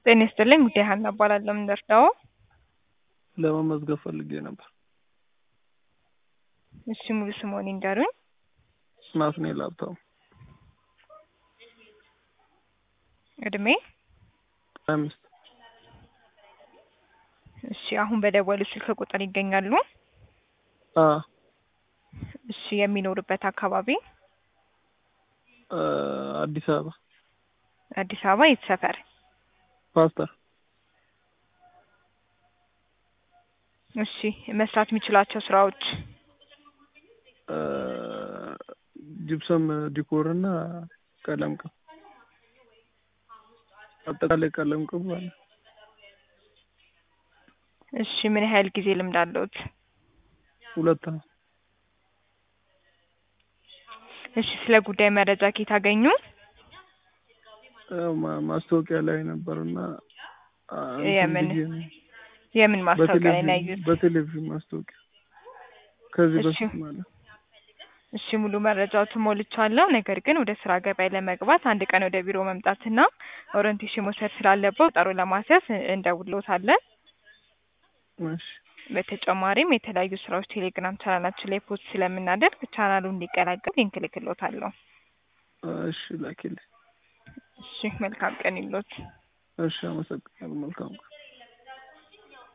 ጤና ይስጥልኝ ጉዳይ ሀና እባላለሁ። ምን ልርዳዎ? ለመመዝገብ ፈልጌ ነበር። እሺ ሙሉ ስምዎን ይንገሩኝ? ናትናኤል ሀብታሙ። እድሜ? ሀያ አምስት እሺ አሁን በደወሉት ስልክ ቁጥር ይገኛሉ? አዎ እሺ የሚኖሩበት አካባቢ? አዲስ አበባ አዲስ አበባ የት ሰፈር? ፓስተር እሺ መስራት የሚችሏቸው ስራዎች? ጅብሰም ዲኮር እና ቀለም ቅብ አጠቃላይ ቀለም ቅብ አለ። እሺ ምን ያህል ጊዜ ልምድ አለዎት? ሁለት ነው። እሺ ስለ ጉዳይ መረጃ ከየት አገኙ? ያው ማ- ማስታወቂያ ላይ ነበር እና እንትን የምን ብዬ ነው። የምን ማስታወቂያ ላይ ነው በቴሌቪዥን ያዩት? በቴሌቪዥን ማስታወቂያ ከዚህ እሺ በፊት ማለት እሺ ሙሉ መረጃዎትን ሞልቻለሁ። ነገር ግን ወደ ስራ ገበያ ለመግባት አንድ ቀን ወደ ቢሮ መምጣትና ኦሪንቴሽን መውሰድ ስላለበት ቀጠሮ ለማስያዝ እንደውልዎታለን። እሺ በተጨማሪም የተለያዩ ስራዎች ቴሌግራም ቻናላችን ላይ ፖስት ስለምናደርግ ቻናሉን እንዲቀላቀሉ ሊንክ እልክልዎታለሁ። እሺ ላኪልኝ። እሺ መልካም ቀን ይሎት። እሺ አመሰግናለሁ። መልካም ቀን